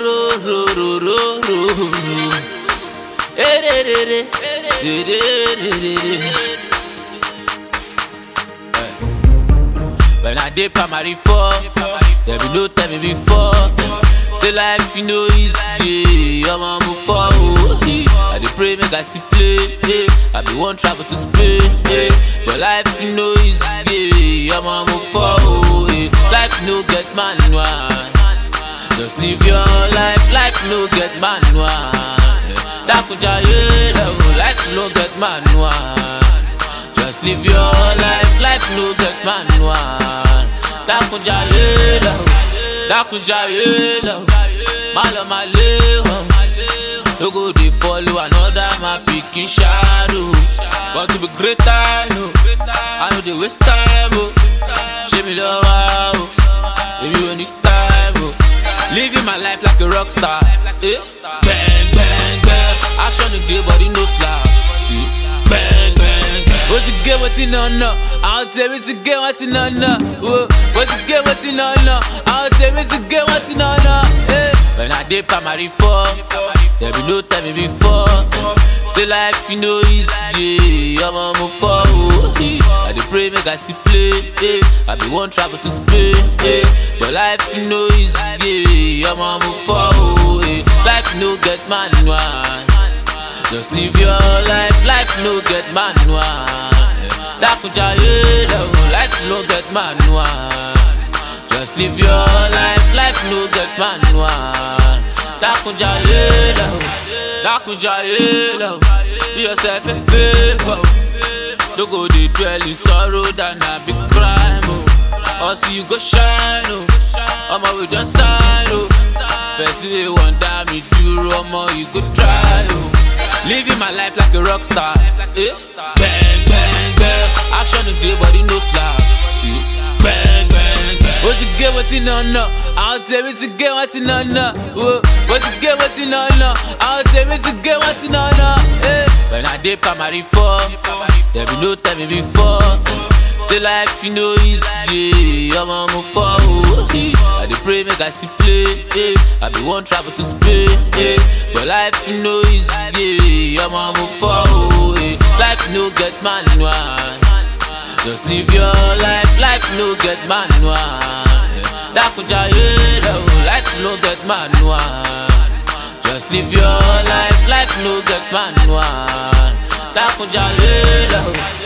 ro ro ro ro ro ro. Eh, de, de, de. De, de, de, de, de. When I did primary four, there be no tell me before. Say life you know easy, I'm on move forward. eh. I dey pray make I see play, eh. I be one travel to Spain, eh. but life you know easy, I'm on move forward. eh. Life no get manual, just live your life. Life no get manual. eh. Dakuja yeah, life no get manual. Just live your life, life no get manual. Dakunja yelo, dakunja yelo, malo maleho. No go dey follow another my pikin shadow. Want to be great time, oh. I know dey waste time, oh. Show me love, oh. Baby, when the time, oh. Living my life like a rock star, eh? Bang, bang, bang. Action today, body no slack. eh. Bang, bang, bang. What's the game? What's in on no? I'll tell me to get what's in on no. Whoa. What's the game? What's in on no? I'll tell me to get what's in on no. Eh. When I did primary four, there be no time me before. Say life you know easy, I'm on move forward. eh. I dey pray make I see play, eh. I be one travel to Spain, eh. but life you know easy, I'm on move forward. eh. Life no get manual. Just live your life, life no get manual. Dakuja yeah, life no get manual. Just live your life, life no get manual. Dakuja yeah, Dakuja yeah, do yourself a favor. Don't go dey dwell in sorrow than a big crime. Oh. Also you go shine, oh. Omo we just sign, oh. Person wey wan die me duro, omo you go try, oh. Living my life like a rock star. Eh? Bang, bang, bang. Action today, body no slack. Eh? Bang, bang, bang. What's the game? What's in on no? I'll tell me to get what's in on no. Whoa. What's the game? What's in on no? I'll tell me to get what's in on no. Eh? When I did primary four, there be no time me before. Say life you know easy, I'm on move forward. eh. I dey pray make I see play, eh. I be one travel to Spain, eh. but life you know easy, I'm on move forward. eh. Life no get manual, just live your life. Life no get manual. eh. Dakuja yelo, life no get manual. Just live your life, life no get manual. Dakuja yelo.